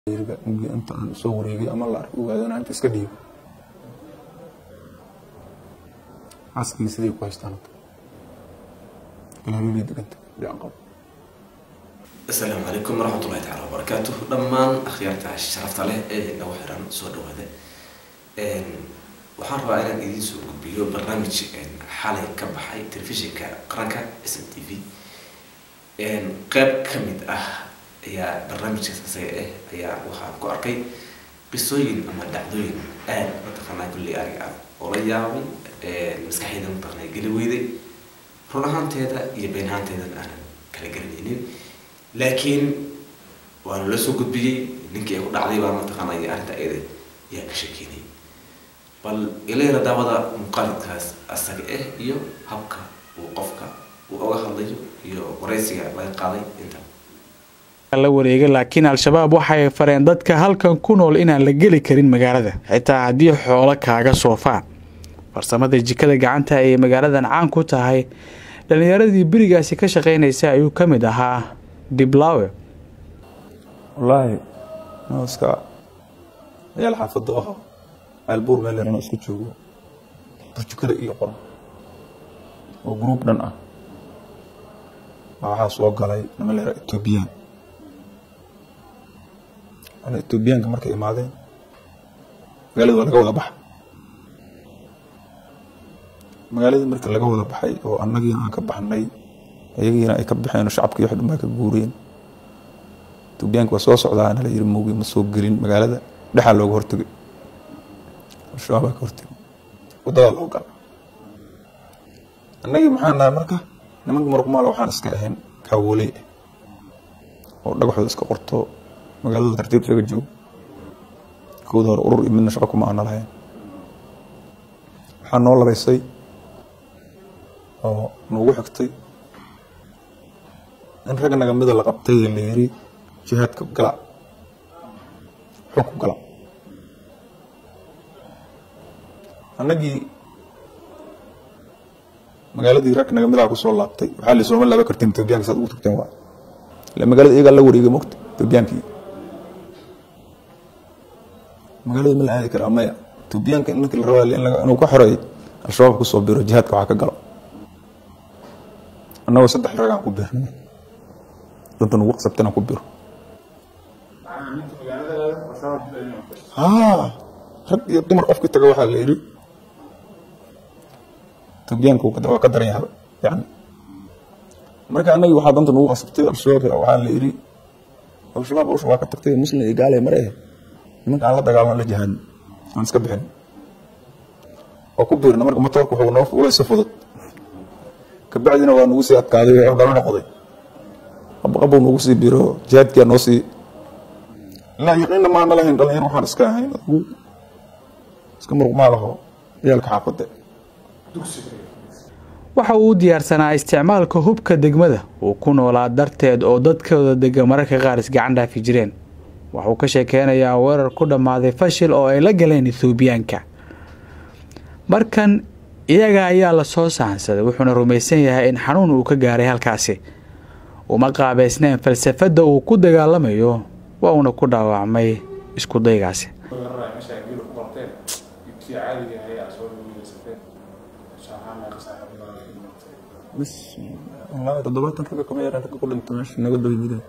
inta aan soo wareegay ama la arko ogaadana inta iska dhiibo xaaskii sidii ku haystaan ilaahay deganta dhican qabo asalaamu calaykum waraxmatullahi taala wabarakaatuh dhammaan akhyaarta sharafta leh ee nagu xiran soo dhawaada waxaan rabaa inaan idiin soo gudbiyo barnaamij xalay ka baxay telefishinka qaranka s m t v qeyb ka mid ah ayaa barnaamijkaas isaga ah ayaa waxaan ku arkay qisooyin ama dhacdooyin aad mataqaanaa kulli arig ah oo la yaabay maskaxayda mataqaanaa geli weyday run ahaanteeda iyo been ahaanteedan aanan kala garanaynin laakiin waana la soo gudbiyey ninkii ay ku dhacday baa mataqaanaa iyo arrinta ayada yaa ka sheekeynay bal ilayla daawada muuqaalkaas asaga ah iyo habka uu qofka uu oga hadlayo iyo waraysiga laga qaaday inta la wareegay laakiin al-shabaab waxay fareen dadka halkan ku nool inaan la geli karin magaalada xitaa haddii xoolo kaaga soofaan farsamada jikada gacanta ay magaaladan caan ku tahay dhalinyaradii berigaasi ka shaqeynaysa ayuu ka mid ahaa diblawe wallaahi no iska meel xaafado ah ceelbuur meel yarano isku joogo burjukada iyo qoran oo gruub dhan ah baa waxaa soo galay nima leera etoobiyaan ana etoobiyaanka markay imaadeen magaalada waa laga wada baxa magaaladii marka laga wada baxay oo annagiina aan ka baxnay ayagiina ay ka baxeen oo shacabkii wax dhan baa ka guureen etoobiyaanka waa soo socdaa nala yiri moogi ma soo gelin magaalada dhexaa looga hortegay al-shabaab baa ka hortegay waddadaa loo gala annagii maxaa nahay marka nimanka muruqmaal waxaan iska ahayn kaawoley ah oo dhagaxooda iska qorto magaaladooda tartiib isaga joogo kooda hore urur iyo midna shaqo kuma aana lahayn waxaa noo labaysay oo noogu xigtay in rag naga mida la qabtay ee la yiri jihaadka gala xog ku gala annagii magaaladii rag naga midaa kusoo laabtay waxaa la sooma laaba kartiin etoobiyaanka saad ugu tagteen waa ila magaalada iyagaa la wareegay mogta etoobiyaankii magaalada ma la aadi karaa maya etoobiyaanka ninka la rabaa in inuu ka xoreeyo al-shabaab kusoo biro jihaadka waxaa ka galo annagoo saddex ragaan ku birnay danta nugu qasabtay inaan ku biro haa rag iyo dumar qofkii taga waxaa la yidhi etoobiyaanka waa ka daran yahay yani marka annagii waxaa danta nugu qasabtay al-shabaab waxaa la yidhi al-shabaab usha waa ka tagtay muslim iyo gaale mare nimanka aan la dagaalano la jihaadin aan iska bixin oo ku biirna marka matoorka wuxuu noo fuulay si fudud kabacdina waa nagu sii adkaaday oo dala noqday qabqabuu nagu sii biro jihaadkiyaa noo sii ilaa yaqiinna maana lahayn dhalinyar waxaan iska ahayn adigu iska muruqmaalaho ciyaalka xaafadde waxa uu u diyaarsanaa isticmaalka hubka degmada uu ku noolaa darteed oo dadkooda dega mararka qaar isgacan dhaafi jireen waxuu ka sheekeynayaa weerar ku dhammaaday fashil oo ay la galeen ethoobiyaanka markan iyaga ayaa la soo sahansaday wuxuuna rumaysan yahay in xanuun uu ka gaaray halkaasi uma qaabaysneen falsafadda uu ku dagaalamayo waa uuna ku dhaawacmay isku daygaasi بس والله تضبطت رجع كم يرى رجع كل انت ماشي نقول له يمين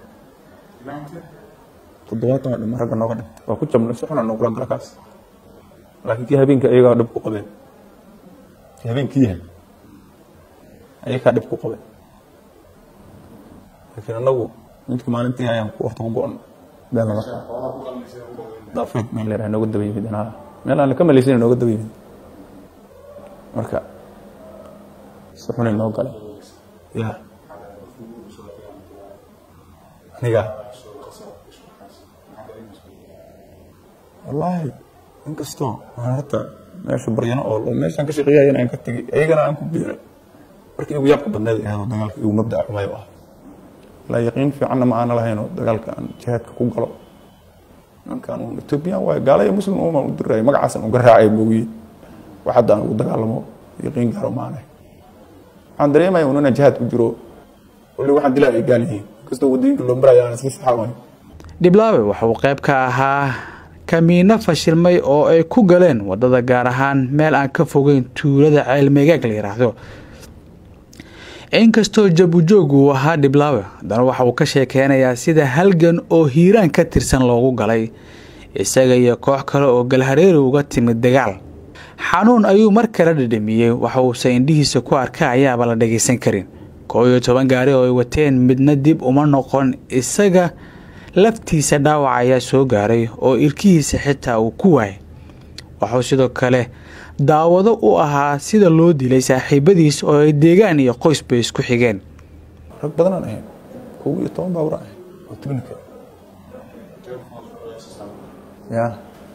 تضبطت ما رجع نقول وكنت من السحر نقول رجع كاس لكن كي هبين كأيها دب قبل كي هبين كيها أيها دب قبل لكن أنا أنت كمان أنت هاي وقت قبل ده ما ضافت من اللي رأينا قد بيجي أنا ما أنا كمل يصير نقول قد بيجي مركب si xun inoo galay ya aniga wallaahi inkastoo aan horta meesha baryano oo meeshaan ka shaqeeyayana aan ka tegay ayagana aan ku biiray markii igu yaabka badneed ahayd dagaalka igu mabdaca xumay u ah laa yaqiin fiicanna ma aana lahayn oo dagaalka aan jihaadka ku galo ninkan uun etoobiyaan waayo gaala iyo muslim umaan u dirayay magacaasan uga raacay moogiye wax hadda aan ugu dagaalamo yaqiin gaaro maanay waxaan dareemaya un inaan jihaad ku jiro wali waxaan dilaa ay gaal yihiin kastoo wadooyinka loo maraya aan iska saxaamayo dhiblaawe waxauu qayb ka ahaa kamiino fashilmay oo ay ku galeen wadada gaar ahaan meel aan ka fogeyn tuulada ceelmeegaag la yiraahdo inkastoo jabujoog uu ahaa dhiblaawe haddana waxa uu ka sheekeynayaa sida halgan oo hiiraan ka tirsan loogu galay isaga iyo koox kale oo galhareeri uga timid dagaal xanuun ayuu mar kale dhadhamiyey waxa uuse indhihiisa ku arka ayaaba la dhagaysan karin koo iyo toban gaari oo ay wateen midna dib uma noqon isaga laftiisa dhaawac ayaa soo gaaray oo irkihiisa xitaa uu ku waayay waxuu sidoo kale daawado u ahaa sida loo dilay saaxiibadiis oo ay deegaan iyo qoysbay isku xigeen rag badanaan ahayn kow iyo toban baawra ahayn oo tibnika ya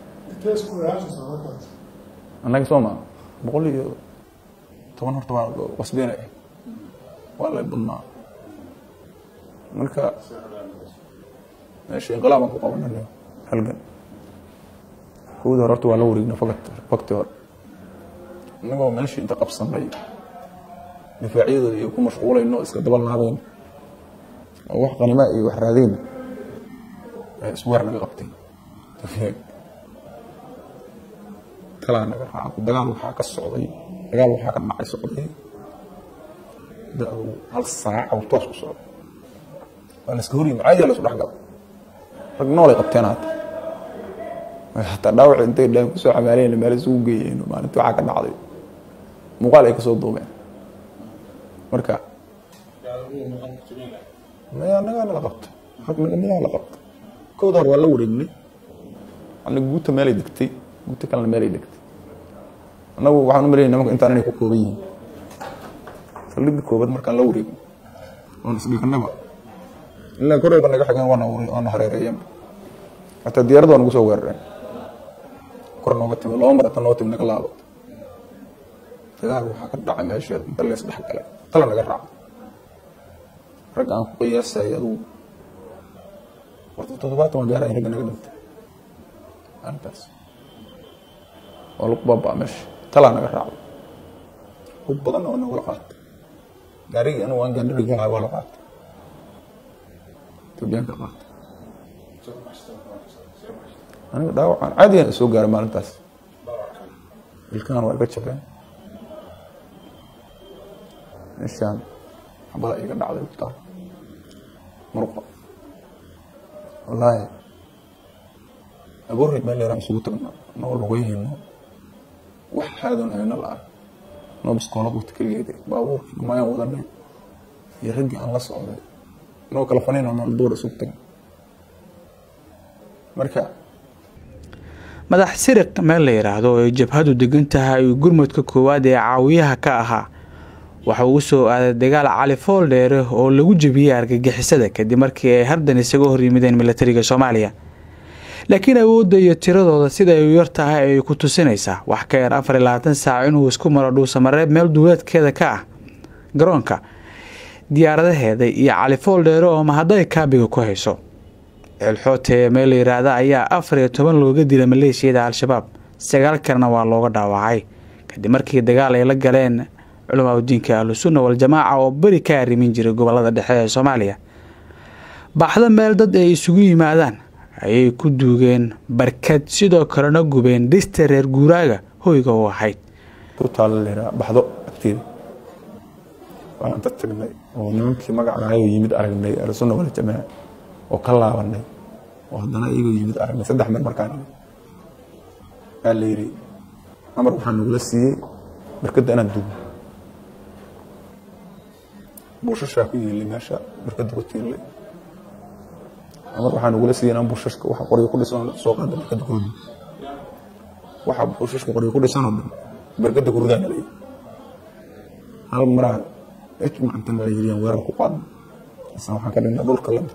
annaga soo maa boqol iyo toban horta waa wasbeena ahayd waa lay badnaa marka meesha inqilaabaan ku qabanay halgan kowda hore horta waa la wareegna fagat fakti hore innagoo meeshii inta qabsanay difaacyadooda iyo ku mashquulayno iska daba laabeen oo wax qanimaa iyo wax raadeyna isweer naga qabtay talaa naga raaca dagaal waxaa ka socday dagaal waxaa ka dhacay socday hal saaca uu toos ku socday waa la iska horyimi caadi la isu dhex gala rag noolay qabteen haata hataa dhaawaci intay dhaan kusoo xamaalayna meel isugu geeyeen maalintii waxaa ka dhacday muuqaal ay kasoo duubeen marka maya nagaa nala qabta rag nagaa la qabta kowda hore waa la wareegnay anaga guuta meelay degtay guuta kalena meelay degtay annagu waxaan u malaynay nimanka intaan inay ku kooban yihiin saldhigga koobaad markaan la wareegno oon isdhignaba ilaa koreyba naga xigeen waana waana hareereeyeen hataa diyarad waa nagu soo weerareen kor nooga timi laba mar hata noo timi naga laabato dagaal waxaa ka dhacay meesheed inta lees dhex galay tala naga raaca rag aan ku qiyaasay adugu horta toddobaatan waa gaarayn ragga naga dhintay maalintaas waa lagu baabaa meesha talaa naga raacday hub badanna waa nagula qaatay gaarigii anigu aan gaandhariga lahaa waa la qaatay etoobiyaanka qaatay aniga dhaawacaan caadigan soo gaaray maalintaas ilkahan waa iga jabeen meeshaan xabada iga dhacday ugtaa muruqa wallaahi abuurreed meel yaraan isugu tagno noo lugayhayno wax haadan ayna la-an noo biskoolad wata keligeed baabuurkii dhumayaan wadanay iyo raggii aan la socday noo kala fanayno meel duur isugu tagno marka madax siriq meel la yidhaahdo oo ay jabhadu degan tahay uu gurmudka koowaad ee caawiyaha ka ahaa waxa uu soo aaday dagaal cali fool dheere oo lagu jebiyey argagixisada kadib markii ay hardan isaga hor yimideen milatariga soomaaliya laakiin awoodda iyo tiradooda sida ay u yar tahay ay ku tusinaysaa wax ka yar afar iyo labaatan saac inuu isku maro dhuusamareeb meel duuleedkeeda ka ah garoonka diyaaradaheeda iyo cali fool dheere oo mahadday kaabiga ku hayso ceelxoote ee meel la yidhaahda ayaa afar iyo toban looga dilay maleeshiyada al-shabaab sagaal kalena waa looga dhaawacay kadib markii dagaal ay la galeen culamaa udiinka ahlusunna waljamaaca oo beri ka arrimin jiray gobolada dhexe ee soomaaliya baxdo meel dad ay isugu yimaadaan ayay ku duugeen barkad sidoo kalena gubeen dhista reer guuraaga hoyga u ahayd ku taala leeraa baxdo agteeda waan inta tagnay oo nimankii magacaayo yimid aragnay ahlusunna waljamaaca oo ka laabanay oo haddana iyagoo yimid aragnay saddex mar markaan imid aa la yidhi amar waxaa nagula siiyey barkadda inaan dugno buushashaa ku yiilay meesha barkadda ku tiirlay amar waxaa nagula siiyey inaan buushashka waxa qoryo ku dhisan soo qaada barkadda ku rido waxa buushashka qoryo ku dhisan oo dhan barkadda ku ridaan lay hal maraa ijmacantan la yidhi weerar ku qaadna isna waxaan ka dhignay dhulka lada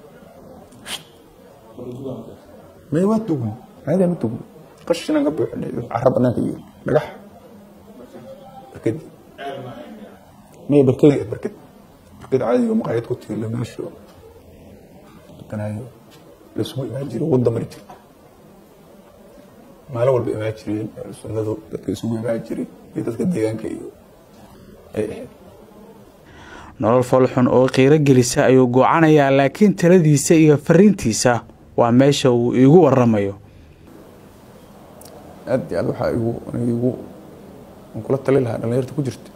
may waa tugno caadaan u tugno qashinaan ka buuxinay cara banaanka iyo dhagax barkadi may barkadi barkad barkad caadiga maqaayad ku tiila meesha dukanayo laisugu imaan jiray wadda mari jira maalin walba imaan jireen sunnadu dadka isugu imaan jiray iyo dadka deegaanka iyo ay ahayd nolol foolxun oo qiiro gelisa ayuu goocanayaa laakiin taladiisa iyo fariintiisa waa meesha uu iigu waramayo aad iyo aad waxaa igu igu aan kula tali lahaa dhalinyarta ku jirta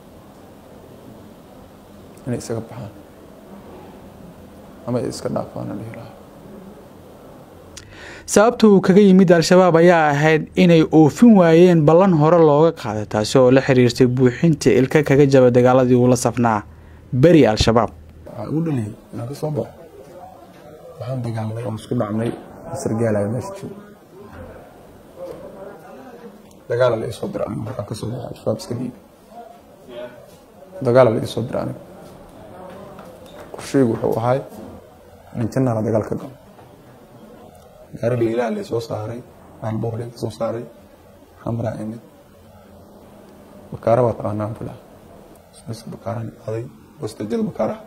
inay isaga baxaan ama ay iska dhaafaan aan dhihi lahaa sababta uu kaga yimid al-shabaab ayaa ahayd inay oofin waayeen ballan hore looga qaaday taasi oo la xiriirtay buuxinta ilka kaga jaba dagaaladii uula safnaa beri al-shabaab waxaa igu dhaliyay inaan ka soo baxo waxaan dagaalnay oon isku dhacnay sargaalayo meesha joogo dagaala la isoo dira aniga markaan ka soo baxo al-shabaab iska dhiibi dagaala la isoo dira aniga qorshaygu wuxuu ahay in jannala dagaal ka galo gaari liilaa la soo saaray maalboor la soo saaray xamraa imid bakaara waa taqaanaan filaa bakaaraan aday wastajada bakaaraha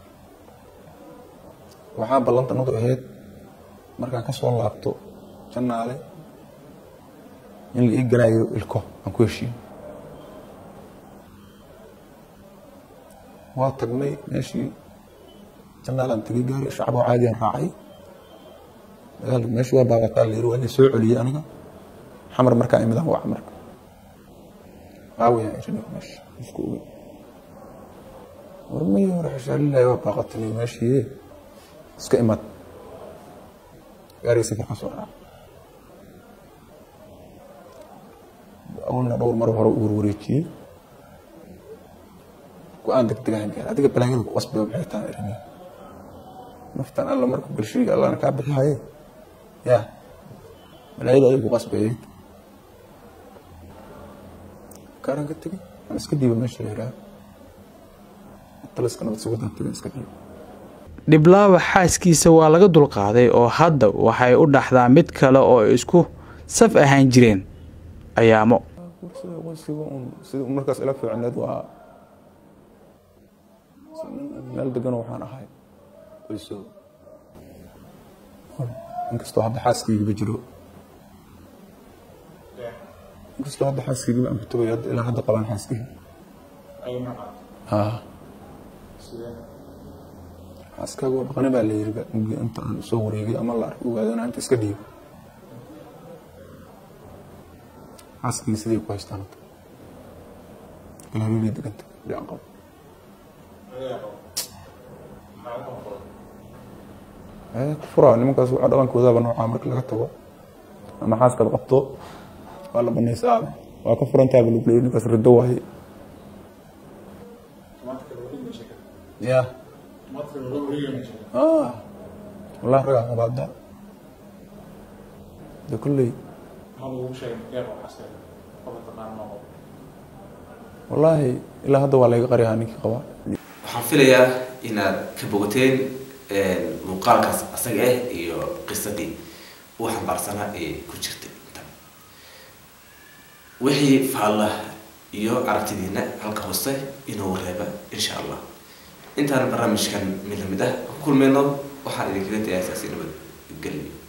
waxaa ballantanadu ahayd markaan ka soo laabto jannaale in la ii galaayo ilko aan ku heshiiyo waa tagnay meeshii jannaalaan tegay gaari shacab oo caadiyan raacay dagaalka meeshii waa baabataa la yiri waa inay soo celiyey aniga xamar markaa imidaan wac marka waawayaan irin meesha isku oge warmay hore xishaalilaahi waa baaqatanay meeshii iska imad gaariga safar ka soo raac awalna dhowr mar hore u warwareejiyey go-aan degdegaan gaar adiga balaayada ku qasbay maxay tahay irin naftan alla marka galshiga allana kaa bixihaye ya balaayada adiga ku qasbayay kaaran ka tegay aan iska dhiiba meesha la yidhaha taliska nabad sugadan tegay iska dhiiba dhiblaawa xaaskiisa waa laga dulqaaday oo hadda waxay u dhaxdaa mid kale oo isku saf ahaan jireen ayaamo sida markaas ila fiicneed waa meel deganoo waxaan ahay qoyso inkastoo hadda xaaskaygiba jiro inkastoo hadda xaaskaygiba aan ku tagayo hadda ilaa hadda qabaan xaaskayga xaaskaaga waa baqani baa la yiri inta aan soo wareegay ama la arkay ogaadana inta iska dhiibo xaaskayga siday ku haystaan hadda galaabiilay deganta dhican qabo ku furaa nimankaas waxa dhaqankoodaaba noocaa marka laga tago ama xaaskaad qabto waa la banaysaa waa ka furantaaba lagu leeyay ninkaas riddo waaye ya wallahi ragaa qaba hadda de kolley wallaahi ilaa hadda waa layga qariyaa ninkii qabaa waxaan filayaa inaad ka bogateen muuqaalkaas asaga ah iyo qisadii uu xambaarsanaa ee ku jirtay inta wixii faalla iyo aragtidiina halka hoose inoo reeba insha allah intaan barnaamijkan mid lamid ah ku kulmayno waxaan idinkaga tagay asaasi nabad geliyo